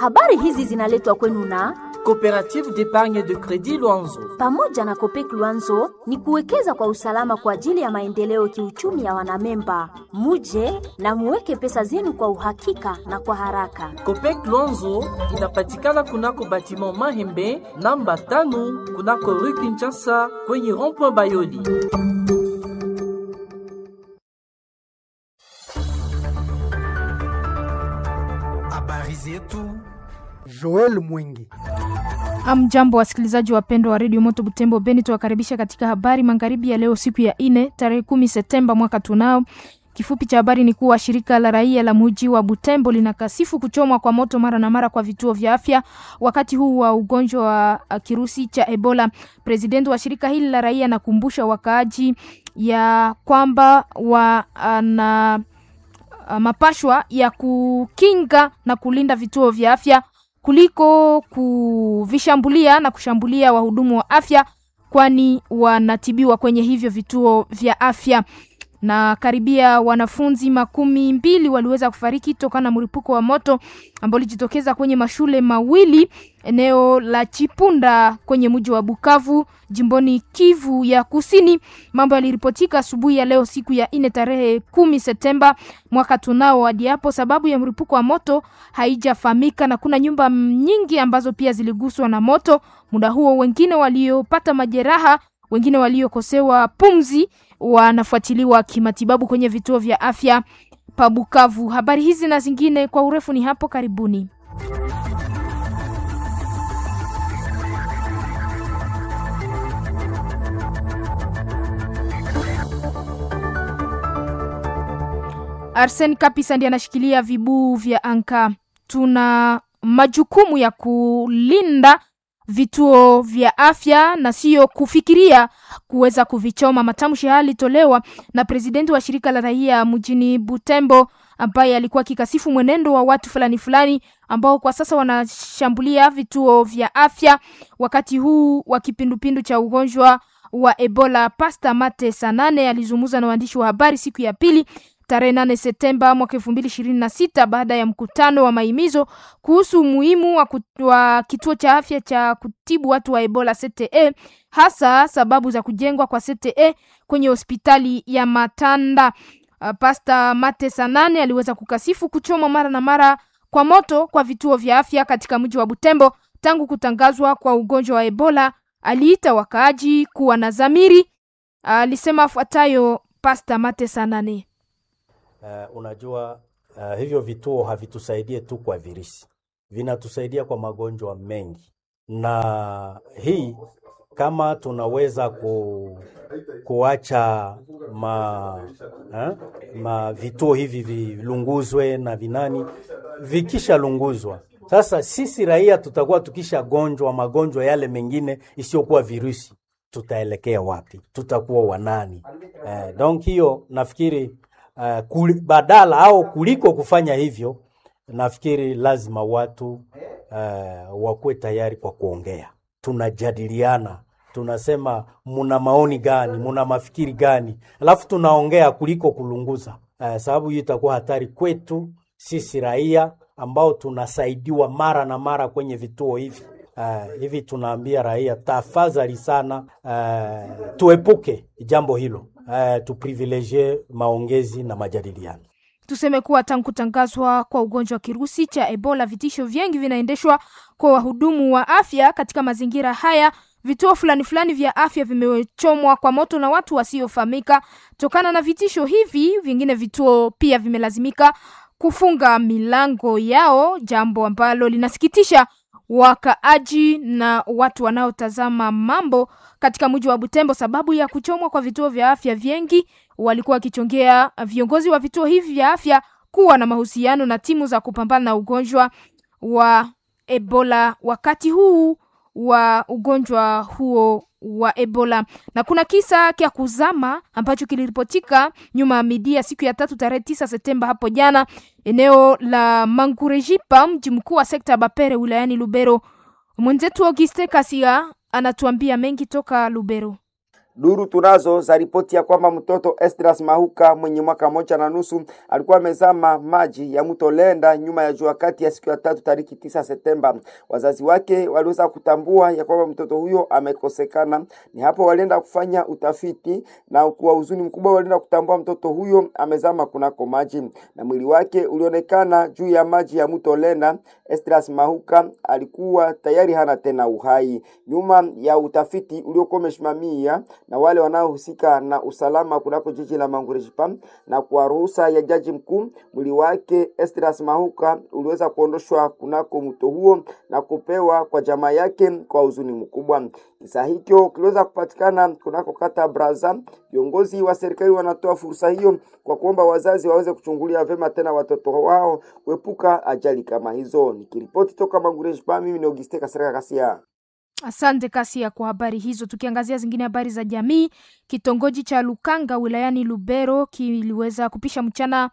Habari hizi zinaletwa kwenu na Coopérative d'épargne de crédit Luanzo. pamoja na Kopek Luanzo ni kuwekeza kwa usalama kwa ajili ya maendeleo kiuchumi ya wanamemba. Muje na muweke pesa zenu kwa uhakika na kwa haraka. Copec Luanzo inapatikana kunako batiment Mahembe namba tano kunako rue Kinshasa kwenye rond-point Bayoli. Habari zetu Joel Mwingi. Amjambo wasikilizaji wapendwa wa redio Moto Butembo Beni, tuwakaribisha katika habari magharibi ya leo, siku ya ine tarehe kumi Septemba mwaka tunao. Kifupi cha habari ni kuwa shirika la raia la muji wa Butembo linakasifu kuchomwa kwa moto mara na mara kwa vituo vya afya wakati huu wa ugonjwa wa uh, kirusi cha Ebola. Presidenti wa shirika hili la raia anakumbusha wakaaji ya kwamba wana uh, mapashwa ya kukinga na kulinda vituo vya afya kuliko kuvishambulia na kushambulia wahudumu wa afya, kwani wanatibiwa kwenye hivyo vituo vya afya. Na karibia wanafunzi makumi mbili waliweza kufariki tokana na mlipuko wa moto ambao ulijitokeza kwenye mashule mawili eneo la Chipunda kwenye mji wa Bukavu jimboni Kivu ya Kusini. Mambo yaliripotika asubuhi ya leo siku ya ine tarehe kumi Septemba mwaka tunao. Hadi hapo sababu ya mlipuko wa moto haijafahamika, na kuna nyumba nyingi ambazo pia ziliguswa na moto muda huo. Wengine waliopata majeraha, wengine waliokosewa pumzi wanafuatiliwa kimatibabu kwenye vituo vya afya pa Bukavu. Habari hizi na zingine kwa urefu ni hapo karibuni. Arsen Kapisa ndiye anashikilia vibuu vya anka. Tuna majukumu ya kulinda vituo vya afya na sio kufikiria kuweza kuvichoma. Matamshi haya yalitolewa na presidenti wa shirika la raia mjini Butembo ambaye alikuwa akikasifu mwenendo wa watu fulani fulani ambao kwa sasa wanashambulia vituo vya afya wakati huu wa kipindupindu cha ugonjwa wa Ebola. Pasta Mate Sanane alizungumza na waandishi wa habari siku ya pili tarehe nane Septemba mwaka elfu mbili ishirini na sita baada ya mkutano wa mahimizo kuhusu umuhimu wa, kut- wa kituo cha afya cha kutibu watu wa Ebola CTE, hasa sababu za kujengwa kwa CTE kwenye hospitali ya Matanda. Uh, Pasta Mate Sanane aliweza kukasifu kuchomwa mara na mara kwa moto kwa vituo vya afya katika mji wa Butembo tangu kutangazwa kwa ugonjwa wa Ebola. Aliita wakaaji kuwa na dhamiri. Alisema afuatayo Pasta Mate Sanane. Uh, unajua uh, hivyo vituo havitusaidie tu kwa virusi, vinatusaidia kwa magonjwa mengi, na hii kama tunaweza ku, kuacha ma, eh, ma vituo hivi vilunguzwe na vinani, vikishalunguzwa sasa, sisi raia tutakuwa tukishagonjwa magonjwa yale mengine isiyokuwa virusi, tutaelekea wapi? Tutakuwa wanani? Eh, donc hiyo nafikiri uh, kuli, badala au kuliko kufanya hivyo, nafikiri lazima watu uh, wakuwe tayari kwa kuongea. Tunajadiliana, tunasema muna maoni gani, muna mafikiri gani, alafu tunaongea kuliko kulunguza uh, sababu hiyo itakuwa hatari kwetu sisi raia ambao tunasaidiwa mara na mara kwenye vituo hivi. Uh, hivi tunaambia raia tafadhali sana, uh, tuepuke jambo hilo uh, tuprivilegie maongezi na majadiliano. Tuseme kuwa tangu kutangazwa kwa ugonjwa wa kirusi cha Ebola, vitisho vingi vinaendeshwa kwa wahudumu wa afya. Katika mazingira haya, vituo fulani fulani vya afya vimechomwa kwa moto na watu wasiofahamika. Tokana na vitisho hivi, vingine vituo pia vimelazimika kufunga milango yao, jambo ambalo linasikitisha wakaaji na watu wanaotazama mambo katika mji wa Butembo. Sababu ya kuchomwa kwa vituo vya afya vingi, walikuwa wakichongea viongozi wa vituo hivi vya afya kuwa na mahusiano na timu za kupambana na ugonjwa wa Ebola wakati huu wa ugonjwa huo wa Ebola. Na kuna kisa kya kuzama ambacho kiliripotika nyuma ya midia siku ya tatu tarehe tisa Septemba hapo jana, eneo la Mangurejipa, mji mkuu wa sekta ya Bapere wilayani Lubero. Mwenzetu Auguste Kasia anatuambia mengi toka Lubero. Duru tunazo za ripoti ya kwamba mtoto Esdras Mahuka mwenye mwaka moja na nusu alikuwa amezama maji ya mto Lenda nyuma ya jua kati ya siku ya tatu tariki tisa Septemba. Wazazi wake waliweza kutambua ya kwamba mtoto huyo amekosekana. Ni hapo walienda kufanya utafiti na kwa huzuni mkubwa walienda kutambua mtoto huyo amezama kunako maji na mwili wake ulionekana juu ya maji ya mto Lenda. Esdras Mahuka alikuwa tayari hana tena uhai. Nyuma ya utafiti uliokuwa umesimamia na wale wanaohusika na usalama kunako jiji la Mangurejipa na kwa ruhusa ya jaji mkuu, mwili wake Esdras Mahuka uliweza kuondoshwa kunako mto huo na kupewa kwa jamaa yake kwa huzuni mkubwa. Kisa hicho kiliweza kupatikana kunako kata Braza. Viongozi wa serikali wanatoa fursa hiyo kwa kuomba wazazi waweze kuchungulia vema tena watoto wao kuepuka ajali kama hizo. Nikiripoti toka Mangurejipa, mimi ni Auguste Kasirika Kasia. Asante Kasia kwa habari hizo. Tukiangazia zingine habari za jamii, kitongoji cha Lukanga wilayani Lubero kiliweza kupisha mchana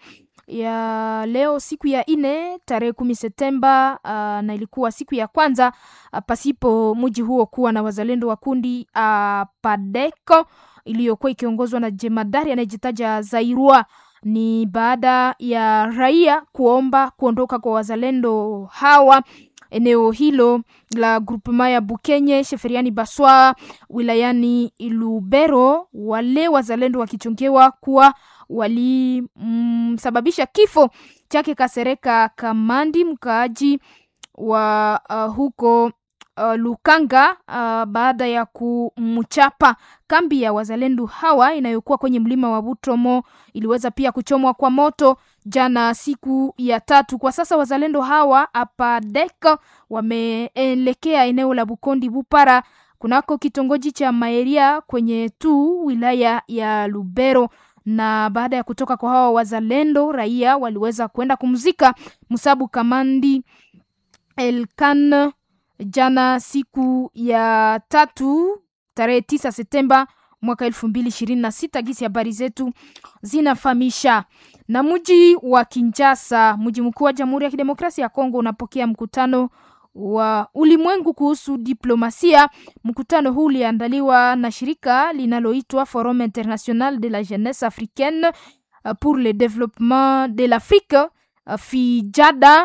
ya leo siku ya ine tarehe kumi Septemba uh, na ilikuwa siku ya kwanza uh, pasipo mji huo kuwa na wazalendo wa kundi uh, Padeko iliyokuwa ikiongozwa na jemadari anayejitaja Zairua. Ni baada ya raia kuomba kuondoka kwa wazalendo hawa eneo hilo la grupema ya Bukenye Sheferiani Baswa wilayani Lubero, wale wazalendo wakichongewa kuwa walimsababisha mm, kifo chake Kasereka Kamandi, mkaaji wa uh, huko uh, Lukanga uh, baada ya kumchapa. Kambi ya wazalendo hawa inayokuwa kwenye mlima wa Butomo iliweza pia kuchomwa kwa moto jana siku ya tatu. Kwa sasa wazalendo hawa apadek wameelekea eneo la Bukondi Bupara kunako kitongoji cha Maeria kwenye tu wilaya ya Lubero na baada ya kutoka kwa hawa wazalendo, raia waliweza kwenda kumzika Musabu Kamandi Elkan jana siku ya tatu tarehe tisa Septemba mwaka elfu mbili ishirini na sita. Gisi habari zetu zinafahamisha. Na mji wa Kinshasa, mji mkuu wa Jamhuri ya Kidemokrasia ya Kongo, unapokea mkutano wa ulimwengu kuhusu diplomasia. Mkutano huu uliandaliwa na shirika linaloitwa Forum International de la Jeunesse Africaine pour le Développement de l'Afrique FIJADA,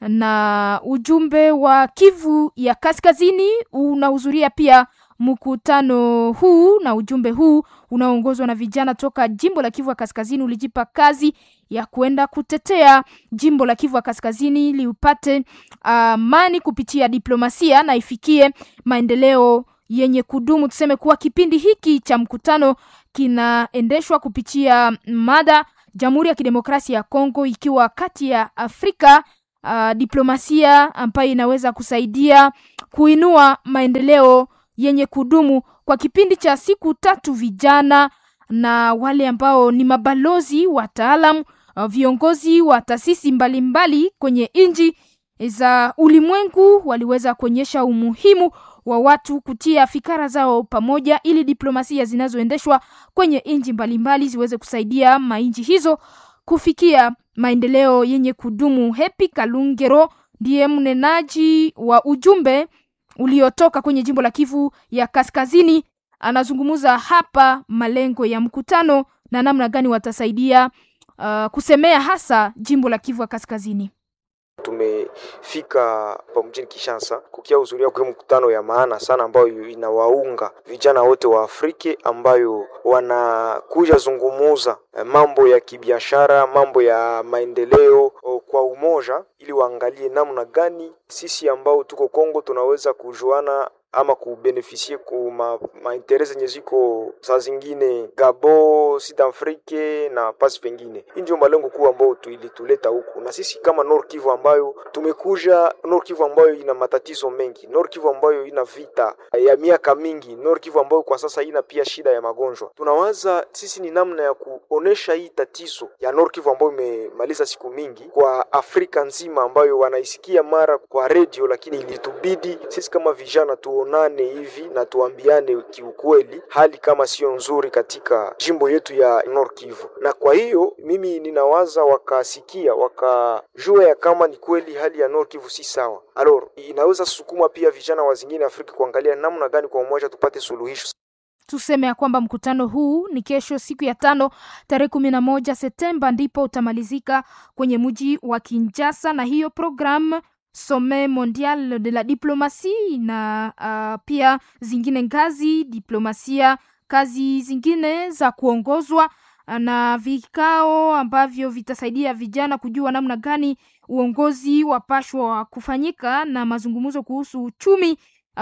na ujumbe wa Kivu ya Kaskazini unahudhuria pia mkutano huu, na ujumbe huu unaoongozwa na vijana toka jimbo la Kivu ya Kaskazini ulijipa kazi ya kuenda kutetea jimbo la Kivu ya Kaskazini liupate amani uh, kupitia diplomasia na ifikie maendeleo yenye kudumu. Tuseme kuwa kipindi hiki cha mkutano kinaendeshwa kupitia mada Jamhuri ya Kidemokrasia ya Kongo ikiwa kati ya Afrika uh, diplomasia ambayo inaweza kusaidia kuinua maendeleo yenye kudumu kwa kipindi cha siku tatu. Vijana na wale ambao ni mabalozi, wataalam, uh, viongozi wa taasisi mbalimbali kwenye nchi za ulimwengu waliweza kuonyesha umuhimu wa watu kutia fikara zao pamoja ili diplomasia zinazoendeshwa kwenye nchi mbalimbali ziweze kusaidia manchi hizo kufikia maendeleo yenye kudumu. Happy Kalungero ndiye mnenaji wa ujumbe uliotoka kwenye jimbo la Kivu ya Kaskazini, anazungumza hapa malengo ya mkutano na namna gani watasaidia uh, kusemea hasa jimbo la Kivu ya Kaskazini. Tumefika hapa mjini Kinshasa kukia hudhuria kwa mkutano ya maana sana ambayo inawaunga vijana wote wa Afrika ambayo wanakuja zungumuza mambo ya kibiashara, mambo ya maendeleo kwa umoja, ili waangalie namna gani sisi ambao tuko Kongo tunaweza kujuana ama kubenefisie ku ma, maintere zenye ziko saa zingine Gabo, Sud Afrique na pasi pengine. Hii ndio malengo kuu ambayo ilituleta huku, na sisi kama Nord Kivu ambayo tumekuja Nord Kivu ambayo ina matatizo mengi, Nord Kivu ambayo ina vita ya miaka mingi, Nord Kivu ambayo kwa sasa ina pia shida ya magonjwa. Tunawaza sisi ni namna ya kuonesha hii tatizo ya Nord Kivu ambayo imemaliza siku mingi kwa Afrika nzima, ambayo wanaisikia mara kwa redio, lakini ilitubidi sisi kama vijana tu onane hivi na tuambiane kiukweli, hali kama sio nzuri katika jimbo yetu ya Nord Kivu. Na kwa hiyo mimi ninawaza wakasikia, wakajua ya kama ni kweli hali ya Nord Kivu si sawa, alors inaweza sukuma pia vijana wa zingine Afrika kuangalia namna gani kwa umoja tupate suluhisho. tuseme ya kwamba mkutano huu ni kesho siku ya tano tarehe kumi na moja Septemba ndipo utamalizika kwenye mji wa Kinshasa, na hiyo program Sommet Mondial de la Diplomatie na uh, pia zingine ngazi diplomasia, kazi zingine za kuongozwa na vikao ambavyo vitasaidia vijana kujua namna gani uongozi wapashwa kufanyika na mazungumzo kuhusu uchumi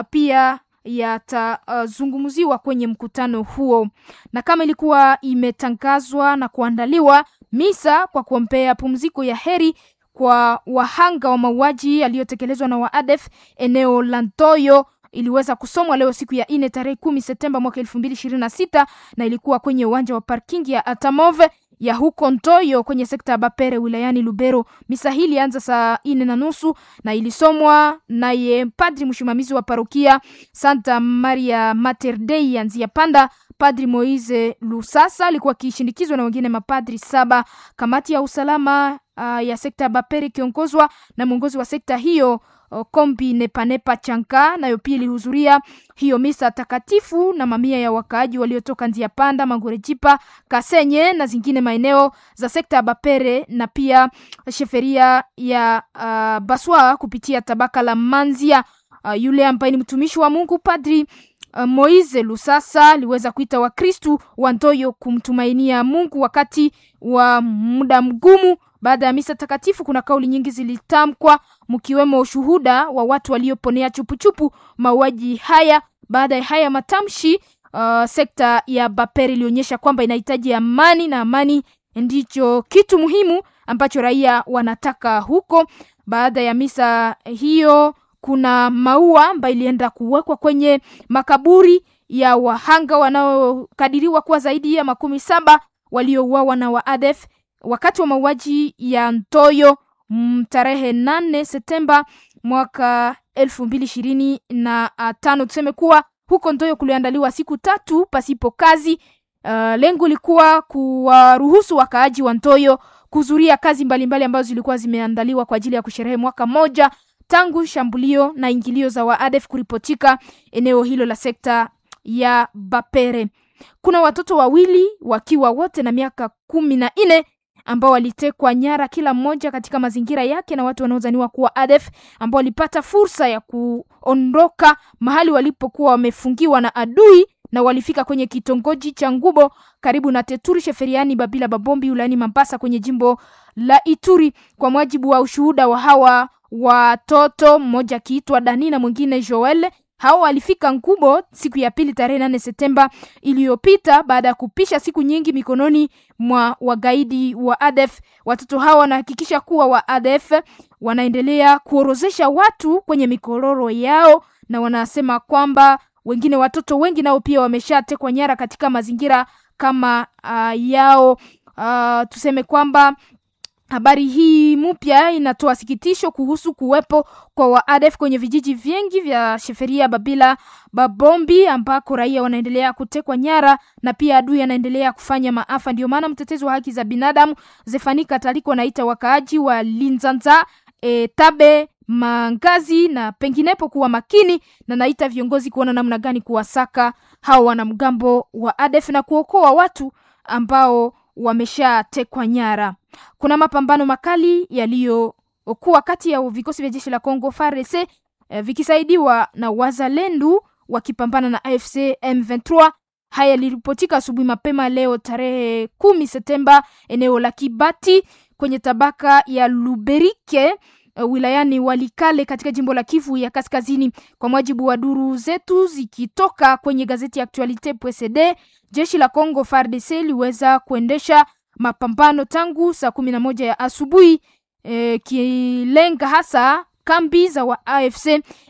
pia yatazungumziwa uh, kwenye mkutano huo, na kama ilikuwa imetangazwa na kuandaliwa misa kwa kuombea pumziko ya heri kwa wahanga wa mauaji yaliyotekelezwa na waadef eneo la Ntoyo iliweza kusomwa leo siku ya ine tarehe kumi Septemba mwaka elfu mbili ishirini na sita na ilikuwa kwenye uwanja wa parking ya Atamove ya huko Ntoyo kwenye sekta ya Bapere wilayani Lubero. Misa hii ilianza saa ine na nusu na ilisomwa naye padri msimamizi wa parokia Santa Maria Mater Dei ya Nzia Panda, Padri Moise Lusasa alikuwa akishindikizwa na wengine mapadri saba. Kamati ya usalama uh, ya sekta ya Bapere ikiongozwa na mwongozi wa sekta hiyo Kombi Nepanepa Chanka nayo pia ilihudhuria hiyo misa takatifu na mamia ya wakaaji waliotoka Nzia Panda, Mangorejipa, Kasenye na zingine maeneo za sekta ya Bapere na pia sheferia ya uh, Baswa kupitia tabaka la Manzia. Uh, yule ambaye ni mtumishi wa Mungu Padri uh, Moise Lusasa aliweza kuita Wakristu wa Ntoyo kumtumainia Mungu wakati wa muda mgumu. Baada ya misa takatifu, kuna kauli nyingi zilitamkwa, mkiwemo ushuhuda wa watu walioponea chupuchupu mauaji haya. Baada ya haya matamshi, uh, sekta ya Bapere ilionyesha kwamba inahitaji amani na amani ndicho kitu muhimu ambacho raia wanataka huko. Baada ya misa hiyo, kuna maua ambayo ilienda kuwekwa kwenye makaburi ya wahanga wanaokadiriwa kuwa zaidi ya makumi saba waliouawa na waadef wakati wa mauaji ya Ntoyo tarehe nane Septemba mwaka elfu mbili ishirini na tano. Tuseme kuwa huko Ntoyo kuliandaliwa siku tatu pasipo kazi. Uh, lengo lilikuwa kuwaruhusu wakaaji wa Ntoyo kuhudhuria kazi mbalimbali mbali ambazo zilikuwa zimeandaliwa kwa ajili ya kusherehe mwaka moja tangu shambulio na ingilio za waadef kuripotika eneo hilo la sekta ya Bapere. Kuna watoto wawili wakiwa wote na miaka kumi na nne ambao walitekwa nyara kila mmoja katika mazingira yake na watu wanaodhaniwa kuwa ADF ambao walipata fursa ya kuondoka mahali walipokuwa wamefungiwa na adui na walifika kwenye kitongoji cha Ngubo karibu na Teturi Sheferiani Babila Babombi wilayani Mambasa kwenye jimbo la Ituri. Kwa mujibu wa ushuhuda wa hawa watoto, mmoja akiitwa Dani na mwingine Joel hao walifika Ngubo siku ya pili tarehe nane Septemba iliyopita baada ya kupisha siku nyingi mikononi mwa wagaidi wa ADF. Watoto hao wanahakikisha kuwa wa ADF wanaendelea kuorozesha watu kwenye mikororo yao, na wanasema kwamba wengine watoto wengi nao pia wameshatekwa nyara katika mazingira kama uh, yao. Uh, tuseme kwamba Habari hii mpya inatoa sikitisho kuhusu kuwepo kwa waadef kwenye vijiji vingi vya Sheferia, Babila, Babombi ambako raia wanaendelea kutekwa nyara na pia adui anaendelea kufanya maafa. Ndio maana mtetezi wa haki za binadamu Zefani Kataliko anaita wakaaji wa Linzanza, e, Tabe, Mangazi na penginepo kuwa makini na naita viongozi kuona namna gani kuwasaka hao wanamgambo wa ADF na kuokoa watu ambao wameshatekwa nyara. Kuna mapambano makali yaliyokuwa kati ya vikosi vya jeshi la Kongo FARDC eh, vikisaidiwa na wazalendo wakipambana na AFC M23. Haya yaliripotika asubuhi mapema leo tarehe kumi Septemba eneo la Kibati kwenye tabaka ya Luberike uh, wilayani Walikale katika jimbo la Kivu ya Kaskazini. Kwa mujibu wa duru zetu zikitoka kwenye gazeti ya Actualite PSD, jeshi la Congo FARDC liweza kuendesha mapambano tangu saa kumi na moja ya asubuhi e, kilenga hasa kambi za wa AFC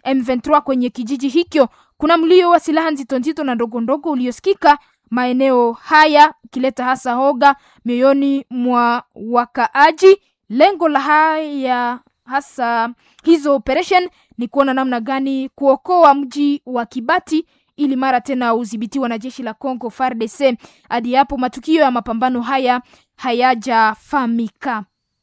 M23 kwenye kijiji hicho. Kuna mlio wa silaha nzito nzito na ndogo ndogo uliosikika maeneo haya, kileta hasa hoga mioyoni mwa wakaaji. Lengo la haya hasa hizo operation ni kuona namna gani kuokoa mji wa Kibati ili mara tena udhibitiwa na jeshi la Congo FARDC. Hadi hapo matukio ya mapambano haya hayajafahamika.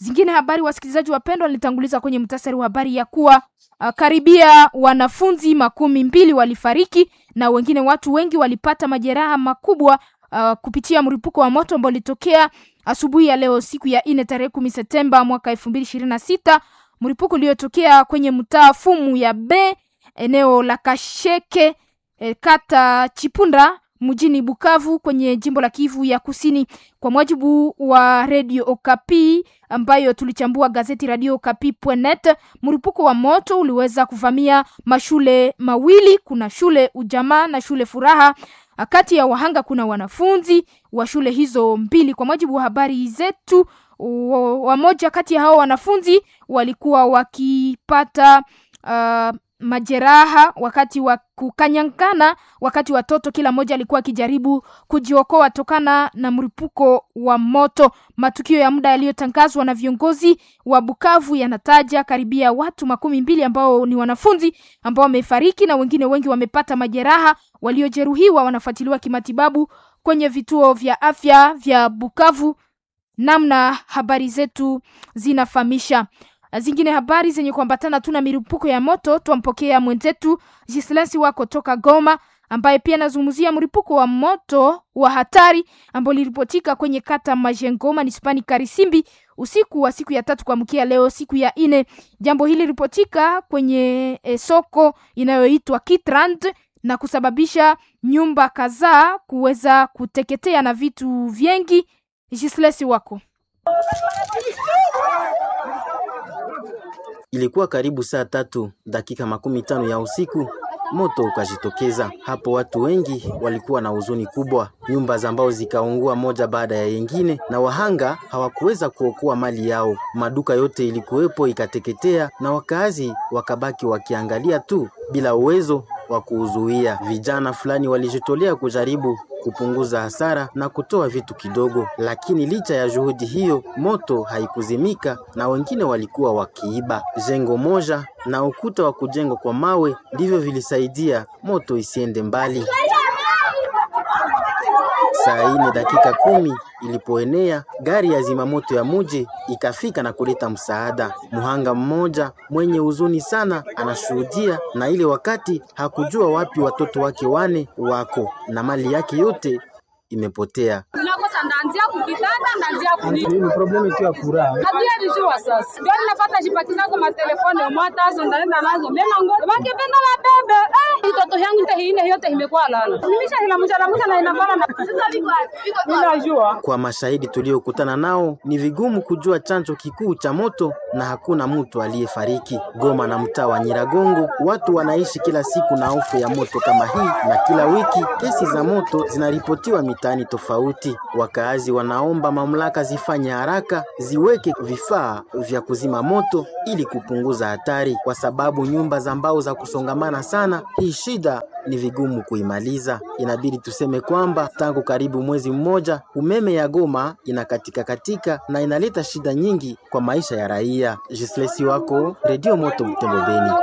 Zingine habari, wasikilizaji wapendwa, nilitanguliza kwenye mtasari wa habari ya kuwa uh, karibia wanafunzi makumi mbili walifariki na wengine watu wengi walipata majeraha makubwa uh, kupitia mlipuko wa moto ambao ulitokea asubuhi ya leo siku ya nne tarehe kumi Septemba mwaka elfu mbili ishirini na sita mlipuko uliotokea kwenye mtaa Fumu ya B eneo la Kasheke e, kata Chipunda mjini Bukavu kwenye jimbo la Kivu ya Kusini. Kwa mujibu wa Radio Okapi ambayo tulichambua gazeti Radio Okapi.net, mlipuko wa moto uliweza kuvamia mashule mawili, kuna shule Ujamaa na shule Furaha. Kati ya wahanga kuna wanafunzi wa shule hizo mbili. Kwa mujibu wa habari zetu, wamoja kati ya hao wanafunzi walikuwa wakipata uh, majeraha wakati wa kukanyangana, wakati watoto kila mmoja alikuwa akijaribu kujiokoa tokana na mlipuko wa moto. Matukio ya muda yaliyotangazwa na viongozi wa Bukavu yanataja karibia watu makumi mbili ambao ni wanafunzi ambao wamefariki na wengine wengi wamepata majeraha. Waliojeruhiwa wanafuatiliwa kimatibabu kwenye vituo vya afya vya Bukavu, namna habari zetu zinafahamisha zingine habari zenye kuambatana tu na milipuko ya moto, twampokea mwenzetu Jislensi wako toka Goma, ambaye pia anazungumzia mlipuko wa moto wa hatari ambao liripotika kwenye kata Majengo manispani Karisimbi usiku wa siku ya tatu kuamkia leo siku ya nne. Jambo hili liripotika kwenye e, soko inayoitwa Kitrand na kusababisha nyumba kadhaa kuweza kuteketea na vitu vingi. Jislensi wako Ilikuwa karibu saa tatu dakika makumi tano ya usiku, moto ukajitokeza hapo. Watu wengi walikuwa na huzuni kubwa, nyumba za mbao zikaungua moja baada ya yengine, na wahanga hawakuweza kuokoa mali yao. Maduka yote ilikuwepo ikateketea, na wakaazi wakabaki wakiangalia tu bila uwezo wa kuuzuia. Vijana fulani walijitolea kujaribu kupunguza hasara na kutoa vitu kidogo, lakini licha ya juhudi hiyo, moto haikuzimika na wengine walikuwa wakiiba. Jengo moja na ukuta wa kujengwa kwa mawe ndivyo vilisaidia moto isiende mbali. Saa ine dakika kumi ilipoenea, gari ya zimamoto ya muji ikafika na kuleta msaada. Muhanga mmoja mwenye huzuni sana anashuhudia, na ile wakati hakujua wapi watoto wake wane wako na mali yake yote imepotea. Tunakosa ndaanzia kukitanda ndaanzia kunini. Ni problemu tu ya furaha. Hatuya dijua sasa. Ndio ninafuata jipakiza kwa matelefoni mwata hizo ndaenda nazo. Mema ngo. Bakipenda la bebe. Eh, mtoto yangu nte hine yote imekuwa lala. Nimisha hila mjala mjala na inafana na sasa biko Ninajua. Kwa mashahidi tuliokutana nao, ni vigumu kujua chanzo kikuu cha moto na hakuna mtu aliyefariki. Goma na mtaa wa Nyiragongo, watu wanaishi kila siku na hofu ya moto kama hii, na kila wiki kesi za moto zinaripotiwa mitaani tofauti. Wakaazi wanaomba mamlaka zifanye haraka, ziweke vifaa vya kuzima moto ili kupunguza hatari, kwa sababu nyumba za mbao za kusongamana sana, hii shida ni vigumu kuimaliza. Inabidi tuseme kwamba tangu karibu mwezi mmoja umeme ya Goma inakatika katika na inaleta shida nyingi kwa maisha ya raia. Jislesi wako Radio Moto Butembo Beni.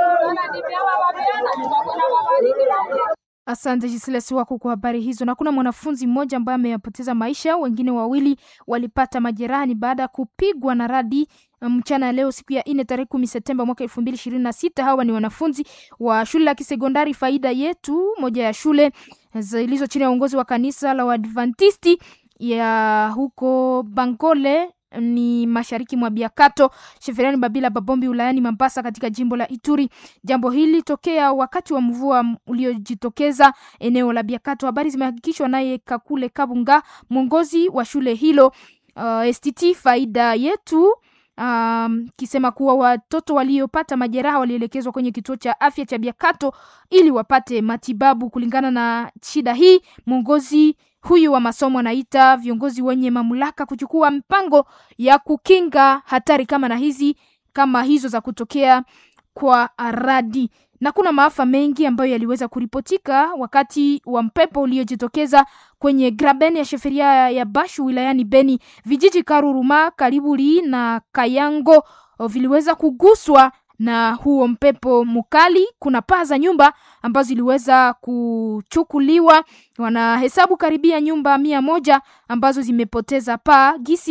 Asante Jisilesi wako kwa habari hizo. Na kuna mwanafunzi mmoja ambaye ameyapoteza maisha, wengine wawili walipata majeraha ni baada ya kupigwa na radi mchana ya leo siku ya nne tarehe kumi Septemba mwaka elfu mbili ishirini na sita. Hawa ni wanafunzi wa shule la kisekondari Faida Yetu, moja ya shule zilizo chini ya uongozi wa kanisa la Waadvantisti ya huko Bangole ni mashariki mwa Biakato Sheferiani Babila Babombi wilayani Mambasa katika jimbo la Ituri. Jambo hili tokea wakati wa mvua uliojitokeza eneo la Biakato. Habari zimehakikishwa naye Kakule Kabunga, mwongozi wa shule hilo uh, STT Faida Yetu um, kisema kuwa watoto waliopata majeraha walielekezwa kwenye kituo cha afya cha Biakato ili wapate matibabu kulingana na shida hii. Mwongozi huyu wa masomo anaita viongozi wenye mamlaka kuchukua mpango ya kukinga hatari kama na hizi kama hizo za kutokea kwa radi na kuna maafa mengi ambayo yaliweza kuripotika wakati wa mpepo uliojitokeza kwenye graben ya sheferia ya Bashu wilayani Beni. Vijiji Karuruma, Kalibuli na Kayango viliweza kuguswa na huo mpepo mkali. Kuna paa za nyumba ambazo ziliweza kuchukuliwa, wanahesabu karibia nyumba mia moja ambazo zimepoteza paa. Gisi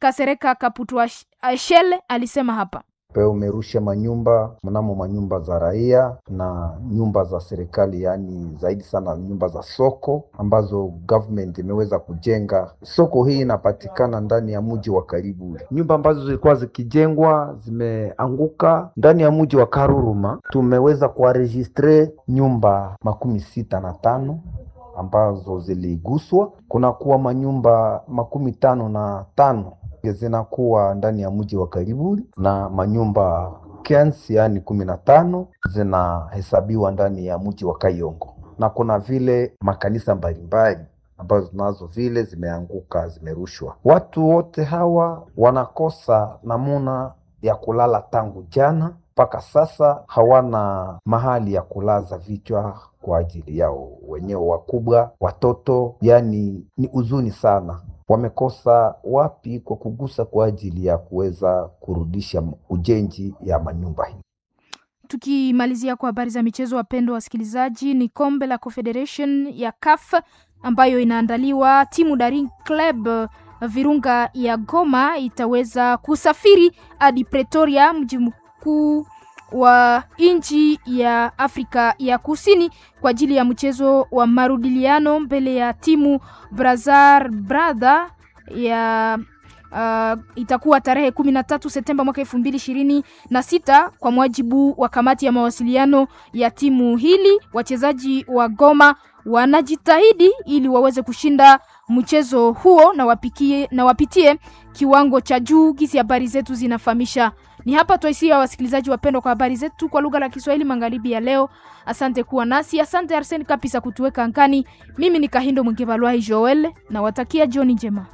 Kasereka Kaputwa Shele alisema hapa pe umerusha manyumba mnamo manyumba za raia na nyumba za serikali, yaani zaidi sana nyumba za soko ambazo government imeweza kujenga. Soko hii inapatikana ndani ya mji wa Kariburi. Nyumba ambazo zilikuwa zikijengwa zimeanguka ndani ya mji wa Karuruma. Tumeweza kuwaregistre nyumba makumi sita na tano ambazo ziliguswa. Kunakuwa manyumba makumi tano na tano zinakuwa ndani ya mji wa Kariburi na manyumba kens, yaani kumi na tano zinahesabiwa ndani ya mji wa Kayongo, na kuna vile makanisa mbalimbali ambazo nazo vile zimeanguka, zimerushwa. Watu wote hawa wanakosa namuna ya kulala tangu jana mpaka sasa, hawana mahali ya kulaza vichwa kwa ajili yao wenyewe, wakubwa, watoto, yani ni huzuni sana wamekosa wapi kwa kugusa kwa ajili ya kuweza kurudisha ujenzi ya manyumba hii. Tukimalizia kwa habari za michezo, wapendwa wasikilizaji, ni kombe la Confederation ya CAF ambayo inaandaliwa. Timu Daring Club Virunga ya Goma itaweza kusafiri hadi Pretoria, mji mkuu wa nchi ya Afrika ya Kusini kwa ajili ya mchezo wa marudiliano mbele ya timu Brazar Brother ya uh, itakuwa tarehe kumi na tatu Septemba mwaka elfu mbili ishirini na sita kwa mujibu wa kamati ya mawasiliano ya timu hili. Wachezaji wa Goma wanajitahidi ili waweze kushinda mchezo huo na wapikie, na wapitie kiwango cha juu gisi habari zetu zinafahamisha. Ni hapa twaisia wasikilizaji wapendwa kwa habari zetu kwa lugha la Kiswahili magharibi ya leo. Asante kuwa nasi, asante Arsene Kapisa kutuweka angani. Mimi ni Kahindo Mwingevalwai Joel na watakia jioni njema.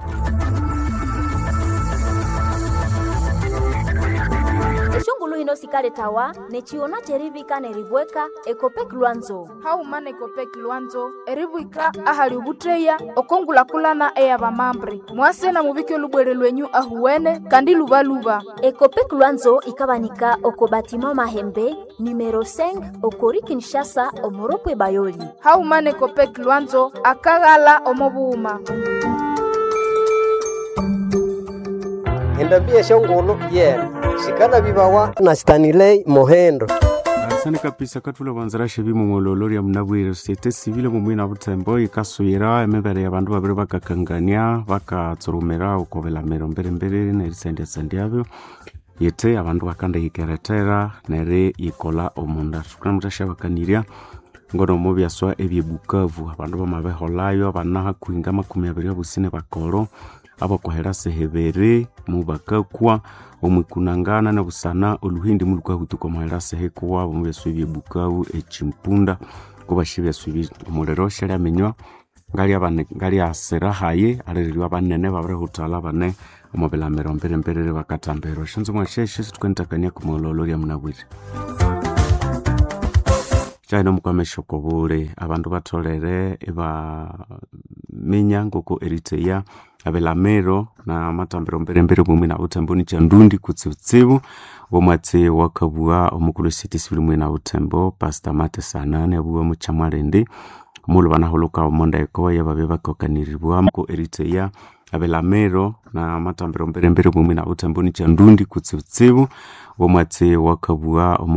eshungulu hino sikale tawa nechiona cherivika neribweka ekopek lwanzo haumana ekopek lwanzo eribwika ahali ubutreya okongulakulana eya bamambre mwase na mubike lubwere lwenyu ahuwene kandi lubaluba ekopek lwanzo ikabanika oko batima mahembe numero 5 okori kinshasa omoropwe bayoli haumana ekopek lwanzo akaghala omobuuma endambia shongolo yena shikana bibawa na stanilei mohendo asante kapisa katula kwanzirashe bimong'ololo lya munabwire societe civile mumwina butembo ikasuyira emibere ya bandu babiri bakakangania bakatsurumira ukobelamiro mbere-mbere nerisendiasendiabyo yete abandu bakanda yikeretera neri yikola omunda tukana mutashabakanirya ngono mo byaswa ebyebukavu abandu bamabeholayo abana hakuhinga makumi abiri abusine bakolo abakwahera sehebere mubakakwa omwikunangana na busana oluhindi mulukahutuka omuhera sehekuwa bomu byaswa ebyebukavu echimpunda kubashi byaswa omuliro shalyaminywa ngalyaasirahaye alirirwa abanene babirihutala bane omubilamiro mbere-mberere bakatambirwa shanzo mwasheshe situkanitakania kumololo lya munabwire chaina omukwamesha okobule abandu batholere ibaminya ngoko eriteya abelamero na matambiro mbere-mbere bumwe na utembo ni chandundi kutsibutsibu womwatsi wakabua omukulu city sibili mwe na utembo pastor mate sanane abua muchamwalende mulu banahuluka omonda ekoya babe bakokaniribwa ko eriteya abelamero na matambiro mbere-mbere bumwe na utembo ni chandundi kutsibutsibu womwatsi wakabua